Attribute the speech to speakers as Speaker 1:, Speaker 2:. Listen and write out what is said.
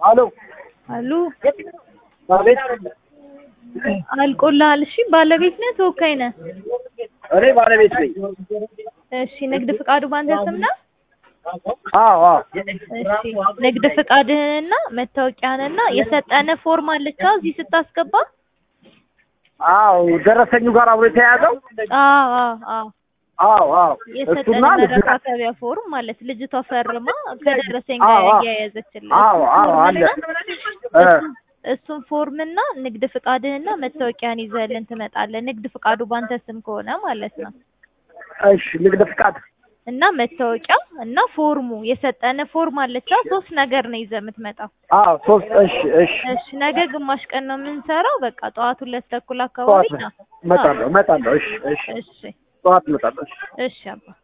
Speaker 1: አሎ
Speaker 2: አሉ
Speaker 1: አቤት።
Speaker 2: አልቆልሃል። እሺ ባለቤት ነህ ተወካይ ነህ?
Speaker 1: እኔ ባለቤት ነኝ።
Speaker 2: እሺ ንግድ ፍቃዱ ባንተ ስም ነው?
Speaker 1: አዎ አዎ
Speaker 2: እሺ ንግድ ፍቃድህንና መታወቂያህንና የሰጠንህ ፎርም አለች አዎ እዚህ ስታስገባ?
Speaker 1: አዎ ደረሰኙ ጋር አብሮ የተያያዘው
Speaker 2: አዎ አዎ አዎ
Speaker 1: አዎ አዎ
Speaker 2: የሰጠንህ
Speaker 1: እሱና ልጅ
Speaker 2: መረካከቢያ ፎርም ማለት ልጅቷ ፈርማ ከደረሰኝ ጋር
Speaker 1: አዎ፣ አዎ።
Speaker 2: እያያዘችልህ
Speaker 1: አዎ አዎ አለ እ
Speaker 2: እሱን- እሱን ፎርምና ንግድ ፍቃድህና መታወቂያን ይዘህልን ትመጣለህ። ንግድ ፍቃዱ ባንተ ስም ከሆነ ማለት ነው።
Speaker 1: እሺ ንግድ ፍቃድ
Speaker 2: እና መታወቂያ እና ፎርሙ የሰጠንህ ፎርም አለች አ ሶስት ነገር ነው ይዘህ የምትመጣው።
Speaker 1: አዎ ሶስት እሺ እሺ
Speaker 2: እሺ ነገ ግማሽ ቀን ነው የምንሰራው። በቃ ጠዋት ሁለት ተኩል አካባቢ
Speaker 1: ጠዋት
Speaker 2: ነው።
Speaker 1: እመጣለሁ እመጣለሁ እሺ እሺ
Speaker 2: እሺ
Speaker 1: ጠዋት እመጣለሁ እሺ
Speaker 2: እሺ አባ